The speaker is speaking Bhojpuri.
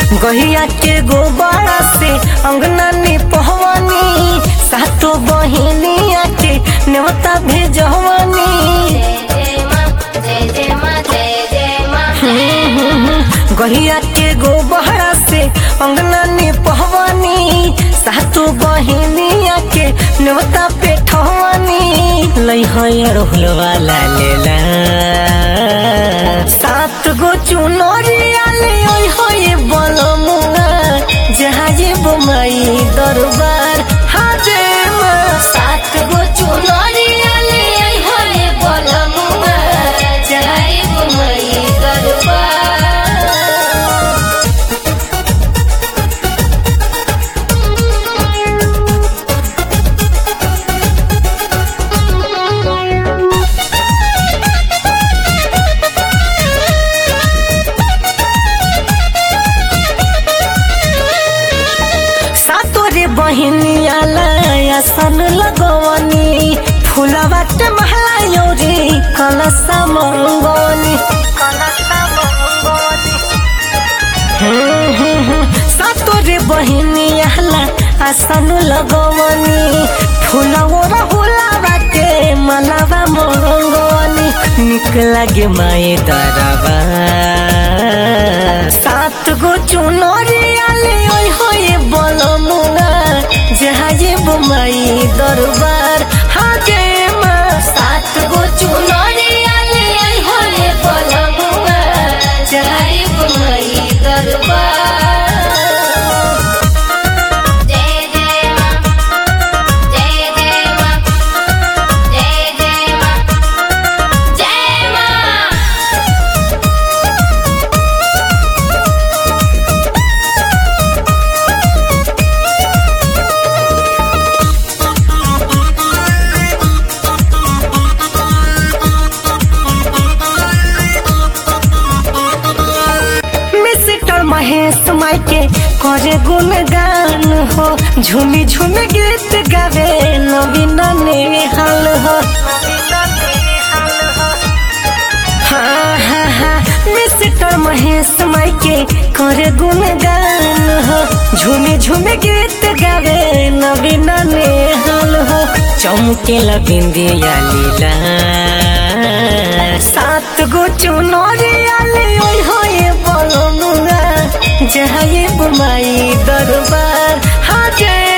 गहिया के गोबरा से अंगना में पहवानी सातो बहिनिया के नेवता भेजवानी जय माँ जय जय माँ जय जय माँ गहिया के गोबरा से अंगना में पहवानी सातो बहिनिया के नेवता पे ठवानी लई है रोहल वाला लेला सात गो चुनरिया ले ओई होए बलमुआ जहाँ ये बुमाई दरबार हाजे माँ सात गो चुनरिया ले आई होले बलमुआ जय गुमई दरबार सातोरे बहिनिया लाया सन लगवनी फुलवा के महला योरी कलसा मंगवनी कलसा मंगवनी हम्म, हम्म, हम्म। सातोरे बहिनिया ला आसन लगवनी फुलवा हुलावा के मलावा मंगवनी निक लागे माए दरबा सात गो चुनरिया ले ओई होए बलमुआ जहाँ ये बुमाई दरबार हाजे माँ सात गो चुनरिया ले आई होले बलमुआ जय गुमई दरबार जय जय माँ जय जय माँ जय जय माँ जय माँ मिस्टर महेश माई के करे गुणगान हो झूमी झूमी गीत गावे नवीन नेहाल हो हाँ हाँ हाँ मिस्टर महेश माई के करे गुणगान हो झूमी झूमी गीत गावे नवीन नेहाल हो चमकेला बिंदिया लीला सात गो चुनरिया ले ओई होए बलमुआ जहाँ ये बुमाई दरबार हाँ जय